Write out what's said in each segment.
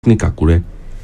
polytechnic àkúrẹ́.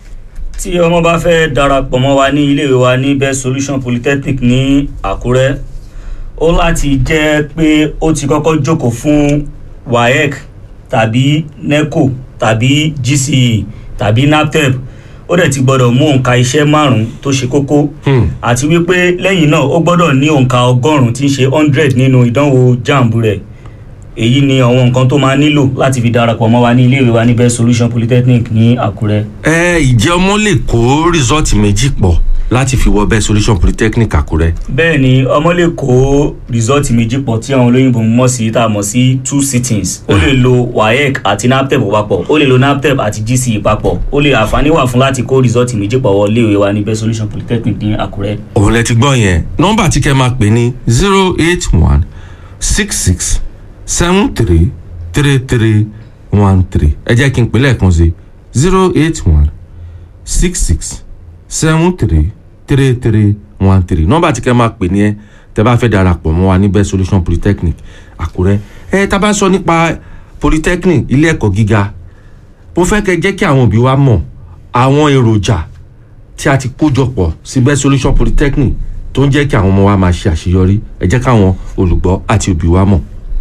tí ọmọ bá fẹ́ darapọ̀ mọ́ wa ní iléèwé wa ní best solution polytechnic ní àkúrẹ́ ó láti jẹ́ pé ó ti kọ́kọ́ jókòó fún waec tàbí neco tàbí gce tàbí naptep ó dẹ̀ ti gbọ́dọ̀ mú òǹkà iṣẹ́ márùn-ún tó ṣe kókó Hmm. àti wípé lẹ́yìn náà ó gbọ́dọ̀ ní òǹkà ọgọ́rùn-ún tí ń ṣe hundred nínú ìdánwò jamb rẹ̀ èyí ni àwọn nǹkan tó máa nílò láti fi darapọ̀ mọ́ wa ní iléèwé wa ní best solution polytechnic ní àkúrẹ́. ẹ ìjẹ́ ọmọ lè kó rìsọ́ọ̀tì méjì pọ̀ láti fi wọ best solution polytechnic àkúrẹ́. bẹ́ẹ̀ ni ọmọ lè kó rìsọ́ọ̀tì méjì pọ̀ tí àwọn olóyìnbó mọ̀ sí tá a mọ̀ sí two sittings ó lè lo waec àti naptep papọ̀ ó lè lo naptep àti gce papọ̀ ó lè àǹfààní wà fún láti kó rìsọ́ọ̀tì méjì pọ̀ wọ iléèwé wa ní best solution polytechnic ní àkúrẹ́. òun lẹ ti gbọ́ yẹn nọ́mbà tí kẹ́ máa pè ní zero eight one six six seven three three three one three ẹ jẹ́ kí n pè lẹ́ẹ̀kan sí zero eight one six six seven three three three one three nọ́mbà tí kẹ́ máa pè ní ẹ tẹ́ bá fẹ́ darapọ̀ mọ́ wa ní best solution polytechnic àkúrẹ́ ẹ tá a bá sọ nípa polytechnic ilé ẹ̀kọ́ gíga mo fẹ́ kẹ́ jẹ́ kí àwọn òbí wa mọ̀ àwọn èròjà tí a ti kójọpọ̀ sí best solution polytechnic tó ń jẹ́ kí àwọn ọmọ wa máa ṣe àṣeyọrí ẹ jẹ́ káwọn olùgbọ́ àti òbí wa mọ̀.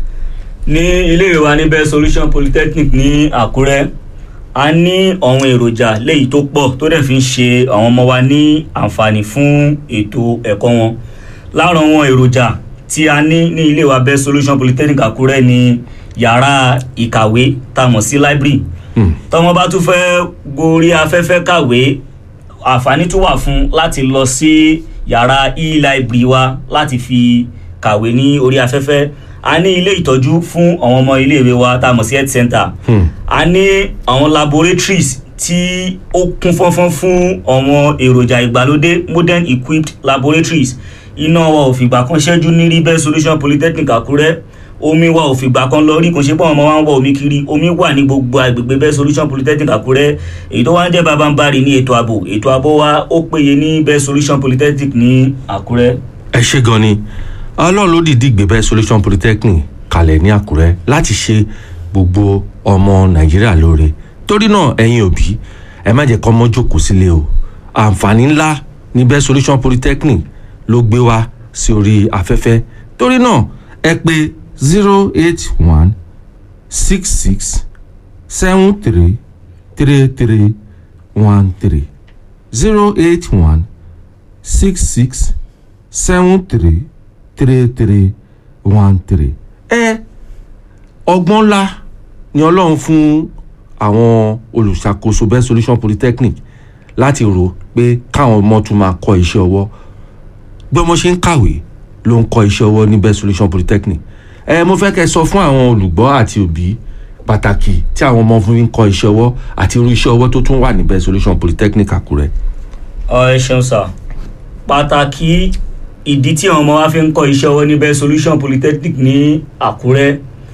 ní iléèwé wa ní best solution polytechnic ní àkúrẹ́ a ní àwọn èròjà léyìí tó pọ̀ tó dẹ̀ fi ń ṣe àwọn ọmọ wa ní àǹfààní fún ètò ẹ̀kọ́ wọn lára àwọn èròjà tí a ní ní ilé wa best solution polytechnic àkúrẹ́ ní yàrá ìkàwé tá a mọ̀ sí library Hmm. tọmọ bá tún fẹ́ gorí afẹ́fẹ́ kàwé àǹfààní tún wà fún láti lọ sí yàrá e-library wa láti fi kàwé ní orí afẹ́fẹ́ a ní ilé ìtọ́jú fún àwọn ọmọ iléèwé wa tá a mọ̀ sí health center Hmm. a ní àwọn laboratories tí ó kún fọ́nfọ́n fún àwọn èròjà ìgbàlódé modern equipped laboratories iná wa ò fìgbà kan ṣẹ́jú ní rí best solution polytechnic àkúrẹ́ omi wa ò fìgbà kan lọ rí kò ṣe pé àwọn ọmọ wa ń wọ omi kiri omi wà ní gbogbo agbègbè best solution polytechnic àkúrẹ́ èyí tó wá ń jẹ́ babambari ní ètò ààbò ètò ààbò wa ó péye ní best solution polytechnic ní àkúrẹ́. ẹ ṣe gan ni ọlọ́run ló dìídì gbé best solution polytechnic kalẹ̀ ní àkúrẹ́ láti ṣe gbogbo ọmọ nàìjíríà lóore torí náà ẹ̀yin òbí ẹ má jẹ́ kọ́ ọmọ jókòó sílé o àǹfààní ńlá ní best solution polytechnic ló gbé wá sí orí afẹ́fẹ́ torí náà ẹ pè zero eight one six six seven three three three one three zero eight one six six seven three three three one three. ẹ ọgbọ́n ńlá ni ọlọ́run fún àwọn olùṣàkóso best solution polytechnic láti rò pé káwọn ọmọ tún máa kọ́ iṣẹ́ ọwọ́ bí ọmọ ṣe ń kàwé ló ń kọ́ iṣẹ́ ọwọ́ ní best solution polytechnic ẹ mo fẹ́ kẹ́ sọ fún àwọn olùgbọ́ àti òbí pàtàkì tí àwọn ọmọ fún ń kọ́ iṣẹ́ ọwọ́ àti irú iṣẹ́ ọwọ́ tó tún wà ní best solution polytechnic àkúrẹ́. ọ ẹ ṣeun sá pàtàkì ìdí tí àwọn ọmọ wa fi ń kọ́ iṣẹ́ ọwọ́ ní best solution polytechnic ní àkúrẹ́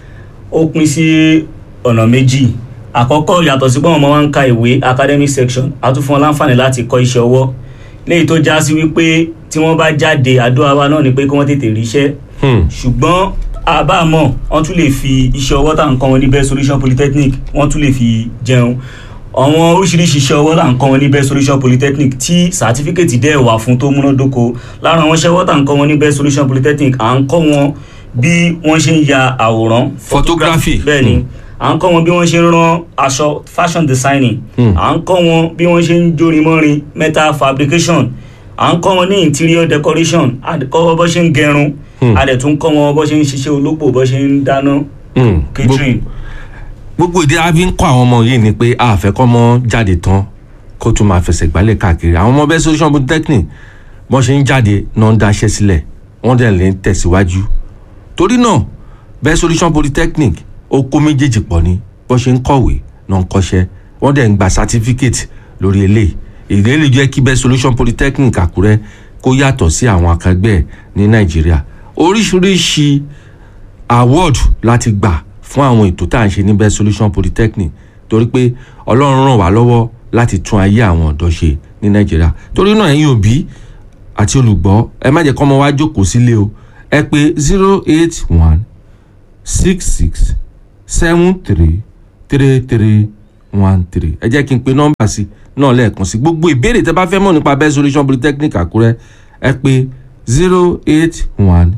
ó pín sí ọ̀nà méjì àkọ́kọ́ yàtọ̀ sí pé àwọn ọmọ wa ń ka ìwé academic section a tún fún wọn láǹfààní láti kọ́ iṣẹ́ ọwọ́ léyìí tó já sí wípé tí wọ́n bá jáde àdúrà wa náà ni pé kí wọ́n tètè ríṣẹ́ Hmm. ṣùgbọ́n àbámọ̀ wọ́n tún lè fi iṣẹ́ ọwọ́ tá à ń kọ́ wọn ní best solution polytechnic wọ́n tún lè fi jẹun àwọn oríṣiríṣi iṣẹ́ ọwọ́ là ń kọ́ wọn ní best solution polytechnic tí sàtífíkẹ́tì dẹ̀ wà fún tó múnádóko lára àwọn iṣẹ́ ọwọ́ tá à ń kọ́ wọn ní best solution polytechnic à ń kọ́ wọn bí wọ́n ṣe ń ya àwòrán Photography. bẹ́ẹ̀ ni Hmm. à ń kọ́ wọn bí wọ́n ṣe ń rán aṣọ fashion designing Hmm. à ń kọ́ wọn bí wọ́n ṣe ń jórin mọ́rin metal fabrication à ń kọ́ wọn ní interior decoration à ń kọ́ wọn bó ṣe ń gẹrun Hmm. a dẹ̀ tún kọ́ wọn bó ṣe ń ṣiṣẹ́ olópò bó ṣe ń dáná Hmm. catering. gbogbo ìdí a fi ń kọ́ àwọn ọmọ yìí ni pé a fẹ́ kọ́ ọmọ jáde tán kó tún máa fẹsẹ̀ gbálẹ̀ káàkiri àwọn ọmọ bẹ́ẹ̀ solution polytechnic bọ́n ṣe ń jáde náà ń daṣẹ́ sílẹ̀ wọ́n dẹ̀ lè ń tẹ̀síwájú torí náà bẹ́ẹ̀ solution polytechnic ó kó méjèèjì pọ̀ ni bọ́n ṣe ń kọ̀wé náà ń kọ́ṣẹ́ wọ́n dẹ̀ ń gba certificate lórí eléyìí èdè lè jẹ́ kí bẹ́ẹ̀ solution polytechnic àkúrẹ́ kó yàtọ̀ sí àwọn akẹgbẹ́ ẹ̀ ní nàìjíríà oríṣiríṣi award láti gbà fún àwọn ètò tá à ń ṣe ní best solution polytechnic torí pé ọlọ́run ràn wá lọ́wọ́ láti tún ayé àwọn ọ̀dọ́ ṣe ní nàìjíríà torí náà ẹ̀yin òbí àti olùgbọ́ ẹ má jẹ́ kọ́ ọmọ wa jókòó sílé o ẹ pé zero eight one six six seven three three three one three ẹ jẹ́ kí n pe nọ́mbà sí náà lẹ́ẹ̀kan sí gbogbo ìbéèrè tẹ́ bá fẹ́ mọ̀ nípa best solution polytechnic àkúrẹ́ ẹ pé zero eight one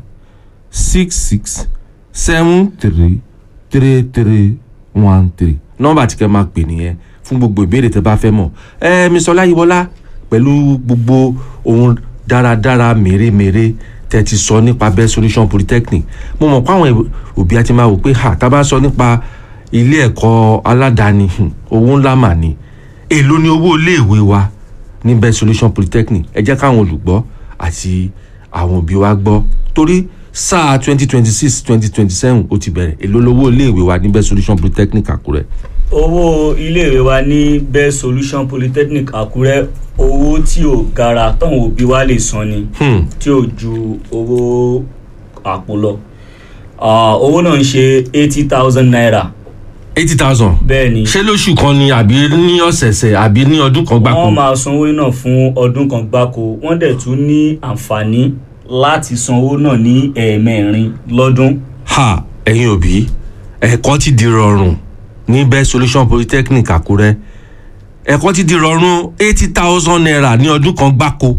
six six seven three three three one three nọ́mbà tí kẹ́ máa pè nìyẹn fún gbogbo ìbéèrè tẹ́ bá fẹ́ mọ̀ ẹ mi sọ láyíwọlá pẹ̀lú gbogbo ohun dáradára mèremère tẹ́ ti sọ nípa best solution polytechnic mo mọ̀ pé àwọn òbí àti máa wò pé ha tá a bá sọ nípa ilé ẹ̀kọ́ aládàáni hmm, owó ńlá mà ní èló ni owó iléèwé wa ní best solution polytechnic ẹ jẹ́ káwọn olùgbọ́ àti àwọn òbí wa gbọ́ torí sáà twenty twenty six twenty twenty seven ó ti bẹ̀rẹ̀ èló lowó iléèwé wa ní best solution polytechnic àkúrẹ́. owó iléèwé wa ní best solution polytechnic àkúrẹ́ owó tí ò gara táwọn òbí wa lè san ni Hmm. tí ò ju owó àpò lọ Ah, owó náà ń ṣe eighty thousand naira eighty thousand bẹ́ẹ̀ ni ṣé lóṣù kan ni àbí ní ọ̀sẹ̀ẹ̀sẹ̀ àbí ní ọdún kan gbáko. wọ́n máa san owó náà fún ọdún kan gbáko wọ́n dẹ̀ tún ní àǹfààní láti san owó náà ní ẹ̀ẹ̀mẹrin lọ́dún ha ẹ̀yin òbí ẹ̀kọ́ ti di rọrùn ní best solution polytechnic àkúrẹ́ ẹ̀kọ́ ti di rọrùn eighty thousand naira ní ọdún kan gbáko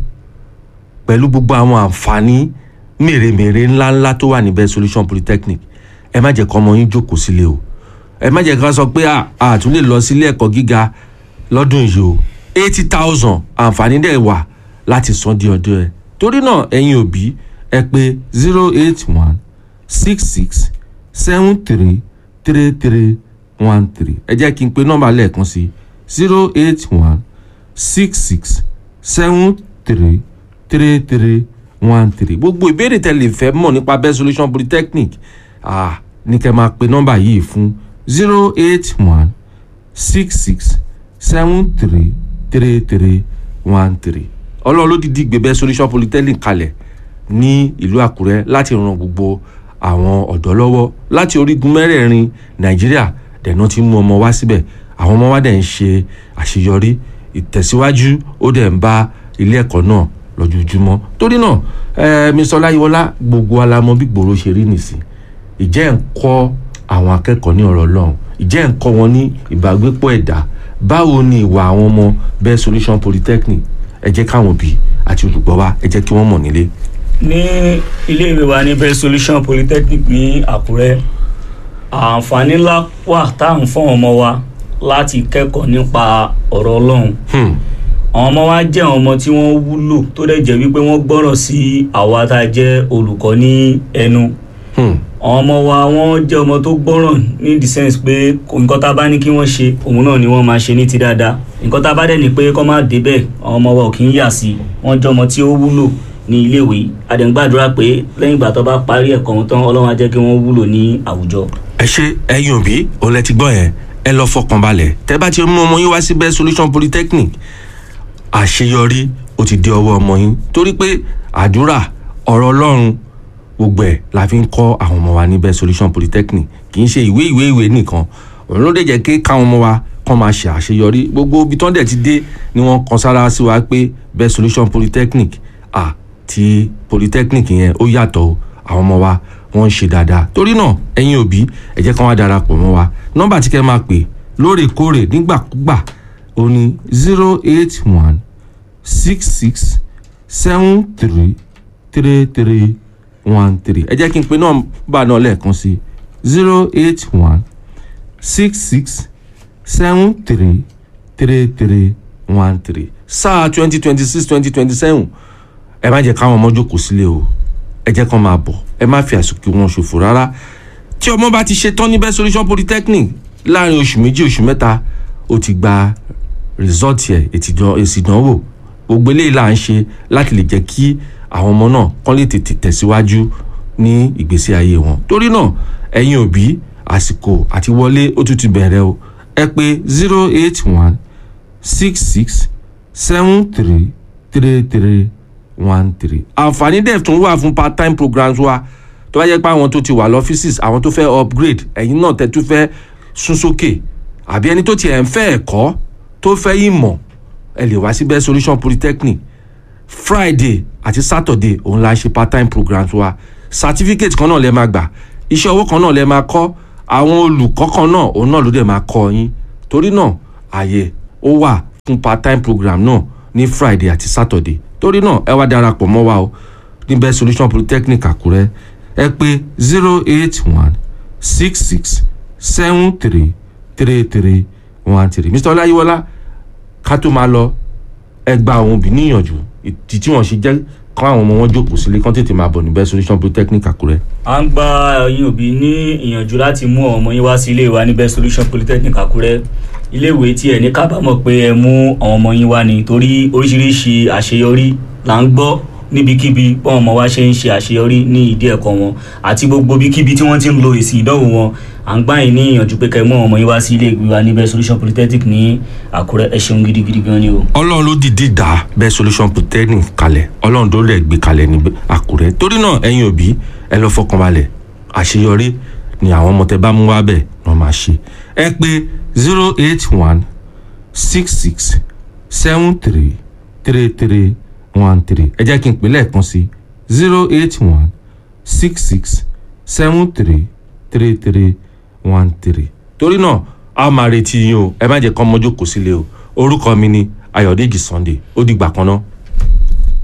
pẹ̀lú gbogbo àwọn àǹfààní mèremère ńláńlá tó wà ní best solution polytechnic ẹ má jẹ́ kọ́ ọmọ yín jókòó sílé o ẹ má jẹ́ ká sọ pé a a tún lè lọ sílé ẹ̀kọ́ gíga lọ́dún yìí o eighty thousand àǹfààní dẹ̀ wà láti san di ọdún ẹ torí náà ẹ̀yin òbí ẹ pé zero eight one six six seven three three three one three ẹ jẹ́ kí n pe nọ́mbà lẹ́ẹ̀kan sí zero eight one six six seven three three three one three gbogbo ìbéèrè tẹ́ lè fẹ́ mọ̀ nípa best solution polytechnic ah ní kẹ́ máa pe nọ́mbà yìí fún zero eight one six six seven three three three one three ọlọ́run ló dìdí gbé best solution polytechnic kalẹ̀ ní ìlú àkúrẹ́ láti ran gbogbo àwọn ọ̀dọ́ lọ́wọ́ láti orígun mẹ́rẹ̀ẹ̀rin nàìjíríà dẹ̀nà ti mú ọmọ wá síbẹ̀ àwọn ọmọ wa dẹ̀ ń ṣe àṣeyọrí ìtẹ̀síwájú ó dẹ̀ ń bá ilé ẹ̀kọ́ náà lójoojúmọ́ torí náà eh, mr ọláyíwọlá gbogbo alamọ bí gbòòrò ṣe rí nìsín ìjẹ́ ń kọ́ àwọn akẹ́kọ̀ọ́ ní ọ̀rọ̀ ọlọ́run ìjẹ́ ń kọ́ wọn ní ìbágbépọ̀ ẹ̀dá báwo ni ìwà àwọn ọmọ best solution polytechnic ẹ jẹ́ káwọn òbí àti olùgbọ́ wa ẹ jẹ́ kí wọ́n mọ̀ nílé. ní iléèwé wa ní best solution polytechnic ní àkúrẹ́ àǹfààní ńlá wà tá à ń fún ọmọ wa láti kẹ́kọ̀ọ́ nípa ọ̀rọ̀ ọlọ́run Hmm. àwọn ọmọ wa jẹ́ àwọn ọmọ tí wọ́n wúlò tó dẹ̀ jẹ́ wípé wọ́n gbọ́rọ̀ sí àwa tá a jẹ́ olùkọ́ ní ẹnu Hmm. àwọn ọmọ wa wọ́n jẹ́ ọmọ tó gbọ́ràn ní the sense pé kò- nǹkan tá a bá ní kí wọ́n ṣe òun náà ni wọ́n máa ṣe ní ti dáadáa nǹkan tá a bá dẹ̀ ní pé kọ́ máa débẹ̀ àwọn ọmọ wa ò kì í yà sí i wọ́n jẹ́ ọmọ tí ó wúlò ní iléèwé a dẹ̀ ń gbàdúrà pé lẹ́yìn ìgbà tó bá parí ẹ̀kọ́ wọn tán ọlọ́run á jẹ́ kí wọ́n wúlò ní àwùjọ. ẹ ṣe ẹ̀yin òbí òun lẹ ti gbọ́ yẹn ẹ lọ fọkàn balẹ̀ tẹ́ bá ti mú ọmọ yín wá sí best solution polytechnic àṣeyọrí ó ti dé ọwọ́ ọmọ yín torí pé àdúrà ọ̀rọ̀ ọlọ́run gbogbo ẹ̀ la fi ń kọ́ àwọn ọmọ wa ní best solution polytechnic kì í ṣe ìwé ìwé ìwé nìkan òun ló dé jẹ́ kí káwọn ọmọ wa kọ́ máa ṣe àṣeyọrí gbogbo ibi tán dẹ̀ ti dé ni wọ́n kan sára sí wa pé best solution polytechnic à ti polytechnic yẹn ó yàtọ̀ o àwọn ọmọ wa wọ́n ń ṣe dáadáa torí náà ẹ̀yin òbí ẹ jẹ́ kán wá darapọ̀ mọ́ wa nọ́mbà tí kẹ́ máa pè lóòrèkóòrè nígbàkúgbà ó ní zero eight one six six seven three three three one three ẹ jẹ́ kí n pe nọ́mbà náà lẹ́ẹ̀kan sí zero eight one six six seven three three three one three sáà twenty twenty six twenty twenty seven ẹ má jẹ́ káwọn ọmọ jókòó sílé o ẹ jẹ́ kán máa bọ̀ ẹ má fi àsìkò wọn ṣòfò rárá tí ọmọ bá ti ṣe tán ní best solution polytechnic láàrin oṣù méjì oṣù mẹ́ta ó ti gba result ẹ̀ èsì ìdánwò gbogbo eléyìí là ń ṣe láti lè jẹ́ kí àwọn ọmọ náà kán lè tètè tẹ̀síwájú ní ìgbésí ayé wọn torí náà ẹ̀yin òbí àsìkò àti wọlé ó tún ti bẹ̀rẹ̀ o ẹ pé zero eight one six six seven three three three one three àǹfààní dẹ̀ tún wà fún part time programs wa tó bá jẹ́ pé àwọn tó ti wà lọ́fíìsì àwọn tó fẹ́ upgrade ẹ̀yin náà tẹ́ tún fẹ́ sún sókè àbí ẹni tó tiẹ̀ ń fẹ́ ẹ̀kọ́ tó fẹ́ ìmọ̀ ẹ lè wá sí best solution polytechnic friday àti saturday òun la ṣe part time programs wa certificate kan náà lẹ máa gbà iṣẹ́ owó kan náà lẹ máa kọ́ àwọn olùkọ́ kan náà òun náà ló dẹ̀ máa kọ́ yín torí náà ààyè ó wà fún part time program náà ní friday àti saturday torí náà ẹ wá darapọ̀ mọ́ wa o ní best solution polytechnic àkúrẹ́ ẹ pé zero eight one six six seven three three three one three mr ọláyíwọlá ká tó máa lọ ẹ gba àwọn òbí níyànjú ìdí tí wọ́n ṣe jẹ́ kọ́ àwọn ọmọ wọn jókòó sílé kán tètè máa bọ̀ ní best solution polytechnic àkúrẹ́. à ń gba ẹ̀yin òbí ní ìyànjú láti mú àwọn ọmọ yín wá sí ilé wa ní best solution polytechnic àkúrẹ́ iléèwé tí ẹ ní kábàámọ̀ pé ẹ mú àwọn ọmọ yín wá ni torí oríṣiríṣi àṣeyọrí là ń gbọ́ níbikíbi bọ́n ọmọ wa ṣe ń ṣe àṣeyọrí ní ìdí ẹ̀kọ́ wọn àti gbogbo bíkíbi tí wọ́n ti ń lo èsì ìdánwò wọn à ń gbà yín ní ìyànjú pé kẹ́ mú àwọn ọmọ yín wá sí ilé ìgbé wa ní best solution polytechnic ní àkúrẹ́ ẹ ṣeun gidigidi gan ni o. ọlọ́run ló dìde dá best solution polytechnic kalẹ̀ ọlọ́run tó lẹ̀ gbé kalẹ̀ ní àkúrẹ́ torí náà ẹ̀yin òbí ẹ lọ fọkànbalẹ̀ àṣeyọrí ni àwọn ọmọ tẹ bá mú wá bẹ̀ náà máa ṣe ẹ pé zero eight one six six seven three three three one three ẹ jẹ́ kí n pè lẹ́ẹ̀kan sí zero eight one six six seven three three three one three torí náà a máa retí yín o ẹ má jẹ́ kọ́ ọmọ jókòó sílé o orúkọ mi ni ayọ̀dèjì sunday ó dìgbà kan náà.